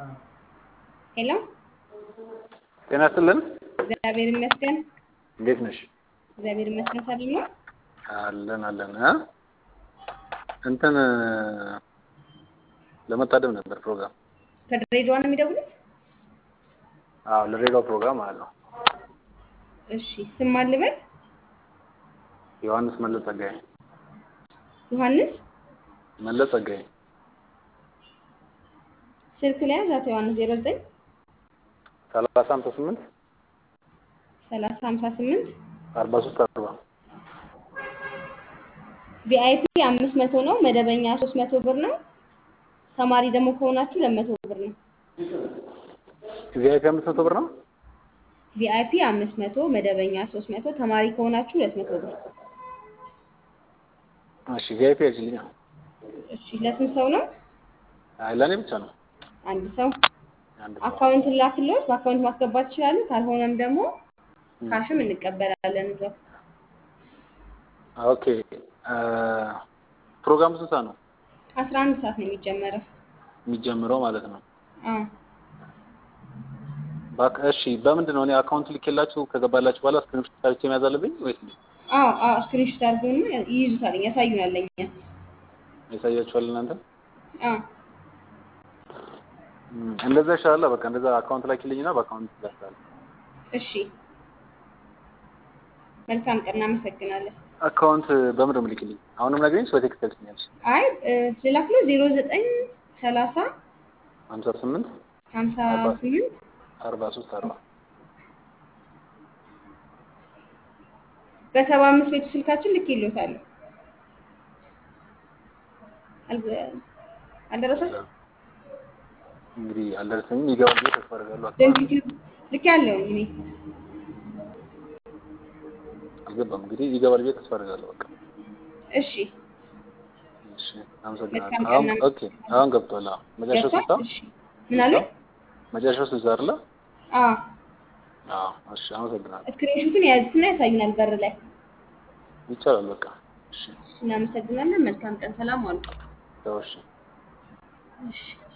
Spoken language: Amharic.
ሄሎ ጤና ይስጥልን። እግዚአብሔር ይመስገን። እንዴት ነሽ? እግዚአብሔር ይመስገን። ሰላም ነው። አለን አለን። እ እንትን ለመታደም ነበር ፕሮግራም። ከድሬዳዋ ነው የሚደውሉት? አዎ ለሬዲዮ ፕሮግራም ማለት ነው። እሺ ስም ማን ልበል? ዮሐንስ መለስ ጸጋዬ። ዮሐንስ መለስ ጸጋዬ ስልክ ላይ ያዝ አቶ ዮሐንስ 09 ሰላሳ ሃምሳ ስምንት 30 58 አርባ ሶስት አርባ ቪአይፒ 500 ነው። መደበኛ 300 ብር ነው። ተማሪ ደግሞ ከሆናችሁ 200 ብር ነው። ቪአይፒ አምስት መቶ ብር ነው። ቪአይፒ 500 መደበኛ 300 ተማሪ ከሆናችሁ 200 ብር። እሺ ቪአይፒ ያጅልኛ። እሺ ለስንት ሰው ነው? አይ ለእኔ ብቻ ነው። አንድ ሰው። አንድ ሰው። አካውንት ላክልዎት፣ በአካውንት ማስገባት ይችላሉ። ካልሆነም ደግሞ ካሽም እንቀበላለን እዛው። ኦኬ ፕሮግራሙ ስንት ሰዓት ነው 11 ሰዓት ነው የሚጀመረው። የሚጀምረው ማለት ነው? አዎ ባክ እሺ፣ በምንድን ነው እኔ አካውንት ልኬላችሁ ከገባላችሁ በኋላ ስክሪንሾት ሰርቼ መያዝ አለብኝ ወይስ እንዴት? አዎ አዎ ስክሪንሾት አድርገውና ይይዙታል፣ ያሳዩናል ለኛ። ያሳያችኋል እናንተ? አዎ እም፣ እንደዛ ይሻላል። በቃ እንደዛ አካውንት ላኪልኝና በአካውንት ላስታል። እሺ መልካም ቀን፣ እናመሰግናለን። አካውንት በምን ነው የምልክልኝ? አሁንም ነገርኝ በቴክስት ልክኛለሽ። አይ ልላክሎ 09 30 ሀምሳ ስምንት 58 አርባ ሶስት አርባ በሰባ አምስት ቤቱ ስልካችን ልክ ይሎታል። አልደረሳችም? እንግዲህ አልደረሰኝም። ይገባል ብዬ ተስፋ አደርጋለሁ። ሴንሲቲቭ ልክ ያለው እኔ አልገባም። እንግዲህ ይገባል ብዬ ተስፋ አደርጋለሁ። በቃ እሺ እሺ፣ አመሰግናለሁ። መልካም አሁን ቀን። ኦኬ፣ አሁን ገብቷል። አዎ፣ መጨረሻው ስልሳ ገብቷል? እሺ ምን አለ? መጨረሻው ስልሳ አይደለ? አዎ አዎ፣ እሺ፣ አመሰግናለሁ። ስክሪንሾቱን የያዙትና ያሳዩናል በር ላይ። ይቻላል። በቃ እሺ፣ እናመሰግናለን። መልካም ቀን። ሰላም ዋሉ። ተው፣ እሺ። እሺ